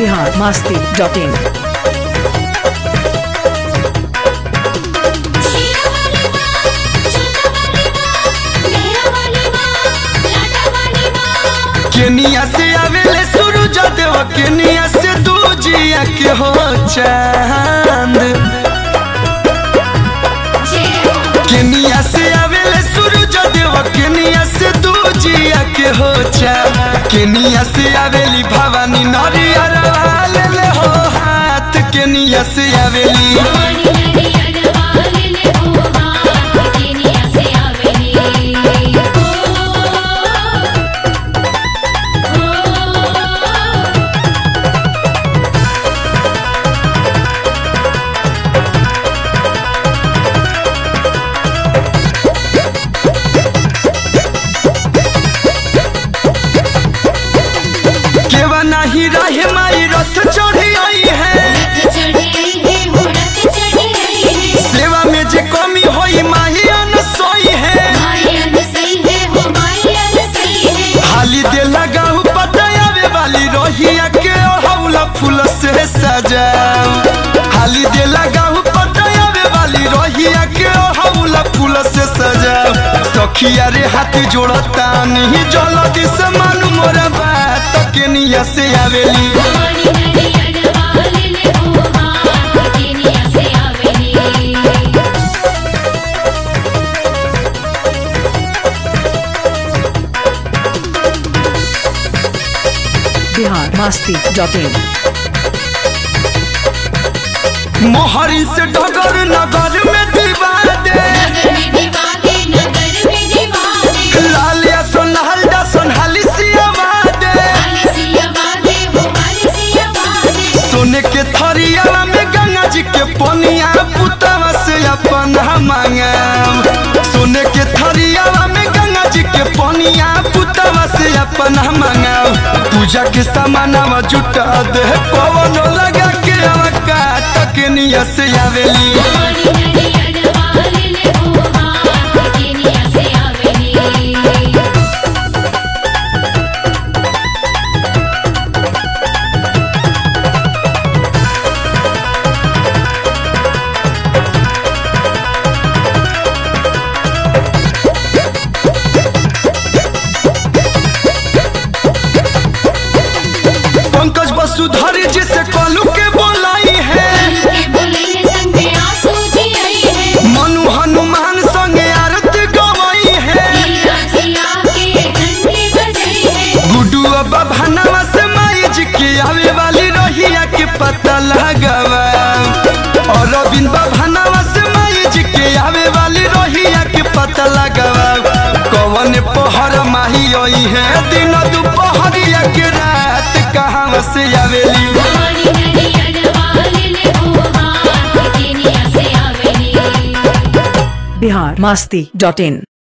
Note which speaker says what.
Speaker 1: Bihar Masti dot in
Speaker 2: शीरा वाली माँ, छोटा वाली माँ, मेरा वाली माँ, लाडा वाली माँ।
Speaker 3: केनिया से आवेले सूरज देव केनिया से दूजिया के हो चांद
Speaker 2: जय हो,
Speaker 3: केनिया से आवेले सूरज देव केनिया से दूजिया के हो चांद केनिया से आवेली भवानी नरियर वाले ले हो हाथ केनिया से आवेली
Speaker 2: भवानी नरियर वाले ले हो हाथ, केनिया से आवेली। ओ, ओ,
Speaker 3: केवा नहीं रहे माई रथ चढ़ी आई है
Speaker 2: रथ चढ़ी आई है, हो रथ चढ़ी आई है।
Speaker 3: सेवा में जे कमी होई माही अनसोई है
Speaker 2: माई अनसई है, हो माई अनसई है।
Speaker 3: हाली दे लगाऊ पतायावे वाली रोहिया के हौला फूल से सजाऊ हाली दे लगाऊ पतायावे वाली रोहिया के हौला फूल से सजाऊ सखिया रे हाथ जोड़ता नहीं जल्दी से मालूम मोरा बात केनिया से आवेली
Speaker 2: भवानी नरियर वाले ले हो हाथ, केनिया से आवेली।
Speaker 1: बिहार मस्ती डॉट इन
Speaker 3: मोहरी से डगर नगर में दीवा दे
Speaker 2: नगर में दीवाने, नगर में दीवाने।
Speaker 3: लाल या सोनहल दा सोनहाली सियावा दे
Speaker 2: आलिसिया बादे, हो आलिसिया बादे।
Speaker 3: सोने के थरिया में गंगा जी के पनिया पुतवा से अपन मांगम सोने के थरिया में गंगा जी के पनिया पुतवा से अपन मांगम पूजा के सामानवा जुटा दे पवन लगा के अवका तकनिया से आवेली
Speaker 2: भवानी नरियर वाले ले हो हाथ, केनिया से आवेली।
Speaker 3: पंकज वसुधर जी से कलू के बोलाई है
Speaker 2: के बोले संग में आंसू जी आई है।
Speaker 3: मनु हनुमान संगे आरती गवाई है
Speaker 2: हीरा जिया के घंटी बजाई है।
Speaker 3: गुड्डू अब्बा भानवा से माई जी के आवे वाली रोहिया के पता लगावा और रविंद भानवा से माई जी के आवे वाली रोहिया के पता लगावा कवन पहर माही आई है दिन दोपहरिया के रात कहाँ से आवेली
Speaker 2: भवानी नरियर वाले ले हो हाथ, केनिया से आवेली।
Speaker 1: बिहार मस्ती डॉट इन